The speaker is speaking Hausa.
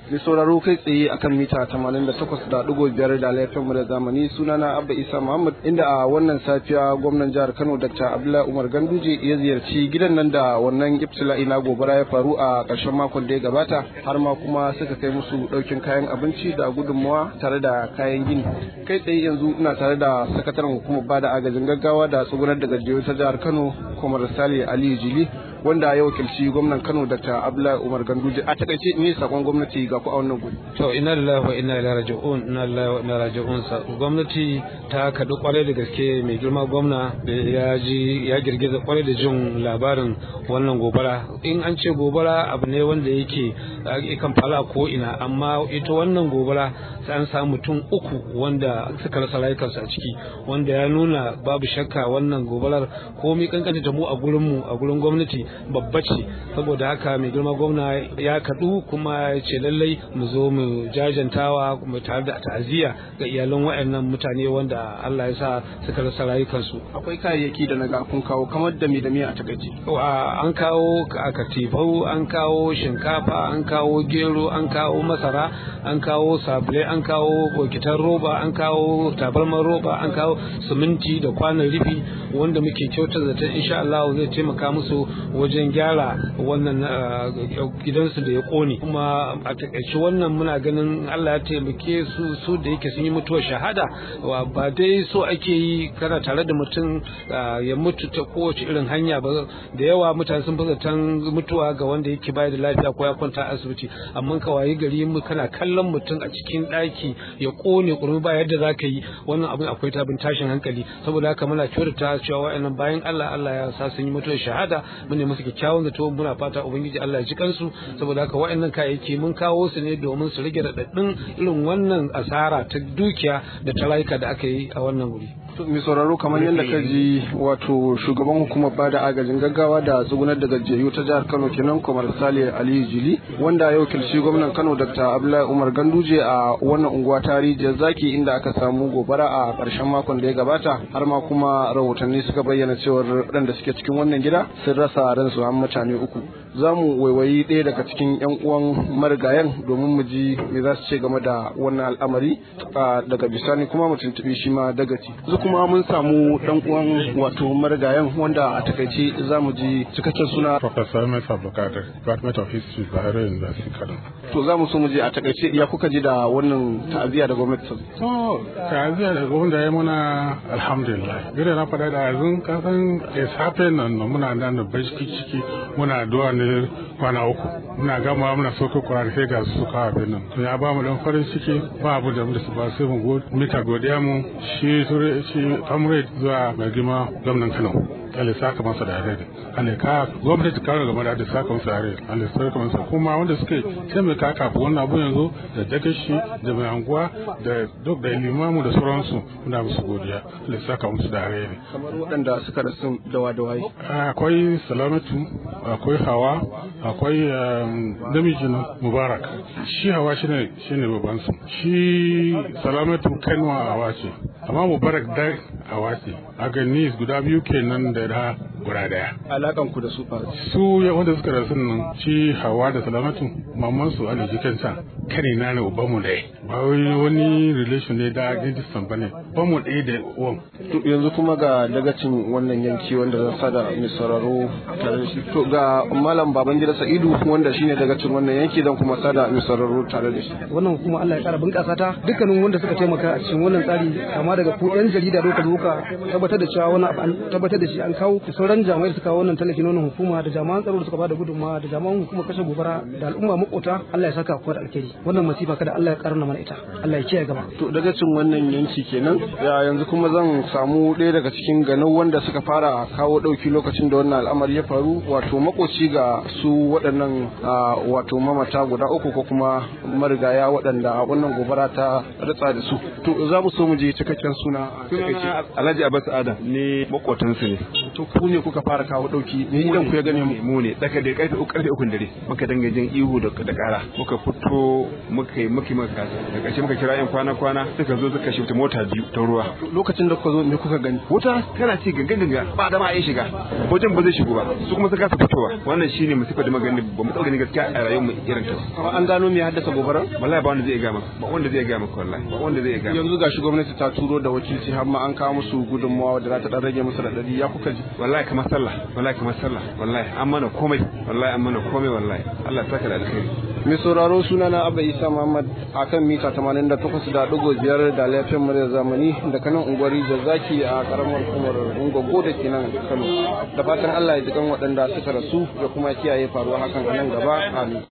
Mai sauraro kai tsaye akan mita 88.5 da laifin da zamani sunana Abba Isa Muhammad inda a wannan safiya gwamnan jihar Kano Dr. Abdullahi Umar Ganduje ya ziyarci gidan nan da wannan ibtila'i na gobara ya faru a ƙarshen makon da ya gabata har ma kuma suka kai musu ɗaukin kayan abinci da gudunmawa tare da kayan gini. Kai tsaye yanzu ina tare da sakataren hukumar bada agajin gaggawa da tsugunar da gajiyar ta jihar Kano Kwamar Sale Aliyu Jili wanda ya wakilci gwamnan Kano Dr. Abdullahi Umar Ganduje a takaice ne sakon gwamnati ga ku a wannan guri. To ina lillahi wa inna ilaihi raji'un ina lillahi wa inna raji'un sa gwamnati ta kadu kwarai da gaske mai girma gwamna da ya ji ya girgiza kwarai da jin labarin wannan gobara in an ce gobara abu ne wanda yake kan fara ko ina amma ita wannan gobara sai an samu mutum uku wanda suka rasa rayukansu a ciki wanda ya nuna babu shakka wannan gobarar komai kankanta ta mu a gurin mu a gurin gwamnati babba ce saboda haka mai girma gwamna ya kadu kuma ya ce lallai mu zo mu jajantawa mu tare da ta'aziyya ga iyalan waɗannan mutane wanda Allah ya sa suka rasa rayukansu akwai kayayyaki da naga kun kawo kamar da me da me a takaice an kawo katifau an kawo shinkafa an kawo gero an kawo masara an kawo sabulai an kawo bokitan roba an kawo tabarman roba an kawo siminti da kwanan rufi wanda muke kyautar da insha Allah zai taimaka musu wajen gyara wannan gidansu da ya kone kuma a takaice wannan muna ganin Allah ya taimake su su da yake sun yi mutuwar shahada ba dai so ake yi kana tare da mutum ya mutu ta kowace irin hanya ba da yawa mutane sun fi zaton mutuwa ga wanda yake bayar da lafiya ko ya kwanta asibiti amma ka wayi gari mu kana kallon mutum a cikin ɗaki ya kone kurmi ba yadda za ka yi wannan abin akwai tabin tashin hankali saboda haka muna kyautata cewa wa'annan bayan Allah Allah ya sa sun yi mutuwar shahada mun ne musu kyakkyawan zato muna fata ubangiji Allah ya ji kansu saboda haka wa'annan kayayyaki mun kawo su ne domin su rage raɗaɗin irin wannan asara ta dukiya da ta rayuka da aka yi a wannan wuri. mai sauraro kamar yadda ka ji wato shugaban hukumar bada agajin gaggawa da tsugunar da gajiyayyu ta jihar kano kenan kamar sale aliyu jili wanda ya wakilci gwamnan kano dr abdullahi umar ganduje a wannan unguwa ta rijiyar zaki inda aka samu gobara a ƙarshen makon da ya gabata har ma kuma rahotanni suka bayyana cewar waɗanda suke cikin wannan gida sun rasa ransu an mutane uku za mu waiwayi ɗaya daga cikin 'yan uwan marigayen domin mu ji me za su ce game da wannan al'amari daga bisani kuma mu tuntuɓi shi ma dagaci kuma mun samu dan uwan wato marigayen wanda a takaice za mu ji cikakken suna Professor Ahmed Abdulkadir Department of History Bahrain University Kano to za mu so mu je a takaice ya kuka ji da wannan ta'aziyya da gwamnati ta to ta'aziyya da gwamnati ya muna alhamdulillah gida na faɗa da yanzu kasan es happen nan muna nan da bashki ciki muna addu'a ne kwana uku muna gama muna soke Qur'ani sai ga su suka abin nan to ya ba mu dan farin ciki ba abu da mu da su ba sai mu mita godiya mu shi shi comrade zuwa mai girma gwamnan Kano Allah saka masa da alheri Allah ka gwamnati ka gaba da da saka masa da alheri Allah saka masa kuma wanda suke taimaka kafin wannan abu yanzu da dagashi da mai anguwa da duk da limamu da sauransu muna musu godiya Allah saka musu da alheri kamar waɗanda suka rasu dawa da waye akwai salamatu akwai hawa akwai namiji mubarak shi hawa shine shine baban su shi salamatu kanwa hawa ce amma mubarak da hawa ce a gani guda biyu kenan da da guda daya alakan ku da su fa su wanda suka rasu nan shi hawa da salamatu mamman su ana jikinsa kare na ne uban mu ɗaya ba wani relation ne da distant bane ba mu ɗaya da uwan yanzu kuma ga dagacin wannan yanki wanda zan sada mai sauraro tare da shi to ga malam babangida sa'idu wanda shine dagacin wannan yanki zan kuma sada mai sauraro tare da shi wannan kuma Allah ya kara bunƙasa ta dukkanin wanda suka taimaka a cikin wannan tsari kama daga ku yan jarida da kuka tabbatar da cewa wannan an tabbatar da shi an kawo da sauran jami'ai suka kawo wannan tallafi na wannan hukuma da jami'an tsaro da suka bada gudunmawa da jami'an hukumar kashe gobara da al'umma makota Allah ya saka ku da alkhairi wannan masifa kada Allah ya karna mana ita Allah ya kiyaye gaba to dagacin wannan yanki kenan ya yanzu kuma zan samu ɗaya daga cikin ganau wanda suka fara kawo ɗauki lokacin da wannan al'amari ya faru wato makoci ga su waɗannan wato mamata guda uku ko kuma marigaya waɗanda wannan gobara ta ritsa da su to za mu so mu je cikakken suna sunana alhaji abbas adam ne makotansu ne to ku ne kuka fara kawo dauki ne idan ku ya gane mu mu ne tsaka da karfe uku karfe uku dare muka danga jin ihu da da kara muka fito muka yi muka muka kasa da ƙarshe muka kira yan kwana kwana suka zo suka shifta mota biyu ta ruwa lokacin da kuka zo me kuka gani wuta tana ci gangan ganga ba da ma ai shiga wajen ba zai shigo ba su kuma suka fitowa wannan shine musifa da magani ba mu dauke ni gaskiya a rayuwar mu irin ta amma an gano me ya haddasa gobara wallahi ba wanda zai ga maka ba wanda zai ga maka wallahi ba wanda zai ga yanzu gashi gwamnati ta turo da wakilci har ma an kawo musu gudunmawa da za ta dan rage musu radadi ya kuka ji wallahi kamar sallah wallahi kamar sallah wallahi an mana komai wallahi an mana komai wallahi Allah ya saka da alkhairi mai sauraro suna na Abba Isa Muhammad akan mita 88.5 da lafiyar murya zamani da kanan unguwari da zaki a karamar hukumar Ungogo da ke nan Kano da fatan Allah ya ji kan waɗanda suka rasu da kuma kiyaye faruwa hakan a nan gaba amin